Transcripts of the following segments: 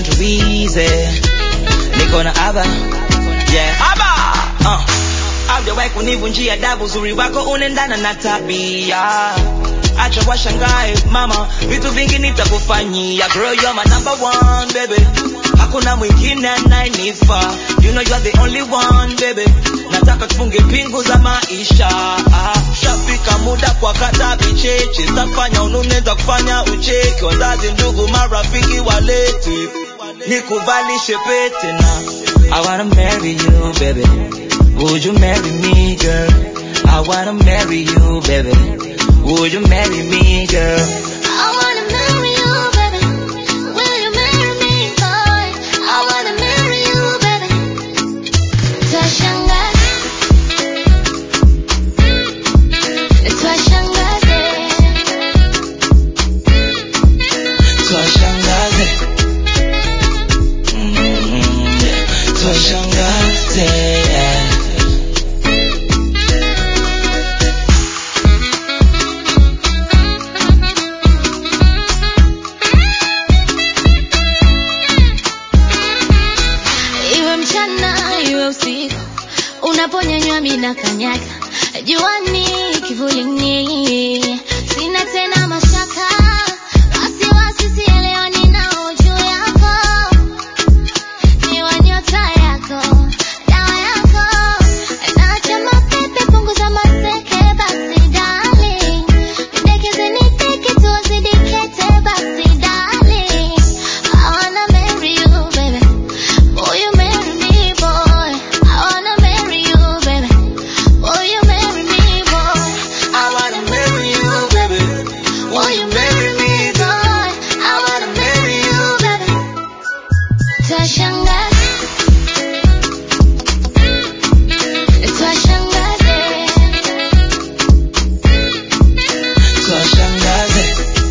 tuize niko na aba yeah aba uh. Haujawahi kunivunjia adabu, uzuri wako unaendana na tabia. Acha washangae mama, vitu vingi nitakufanyia. Girl, you're my number one baby, hakuna mwingine anayenifaa. You know you're the only one baby, nataka tufunge pingu za maisha. Ah, Shafika muda kwa kata vicheche, tafanya ununeza kufanya ucheki, wazazi, ndugu, marafiki walete nikuvalishe pete na I wanna marry you baby Would you marry me girl I wanna marry you baby Would you marry me girl I wanna marry you, baby. Will you marry me, boy? I wanna marry you, baby. Twashangaza. Twashangaza. Twashangaze Mm, yeah. Twashangaze yeah. Iwe mchana iwe usiku, unaponyanywa mina kanyaga, juani kivulini, sina tena mashaka, wasiwasi sielewani nao juu yako, ni wa nyota yako, dawa yako, naacha mapepe, punguza maseke, basi darling, nidekeze niteke, tuwazidikete, basi darling, I wanna marry you, baby. Will you marry me, boy? I wanna marry you, baby. Will you marry me, boy? I wanna marry you baby Will you marry me, boy? I wanna marry you, baby. Twashangaza. Twashangaza. Twashangaze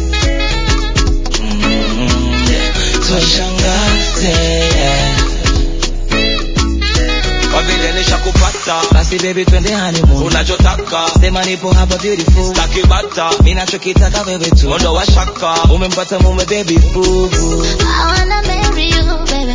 Mm, yeah. Twashangaze yeah. Kwa vile nishakupata basi baby twende honeymoon unachotaka sema nipo hapa beautiful stakibata minachokitaka wewe tu ondo wa shaka umempata mume baby boo boo I wanna marry you, baby.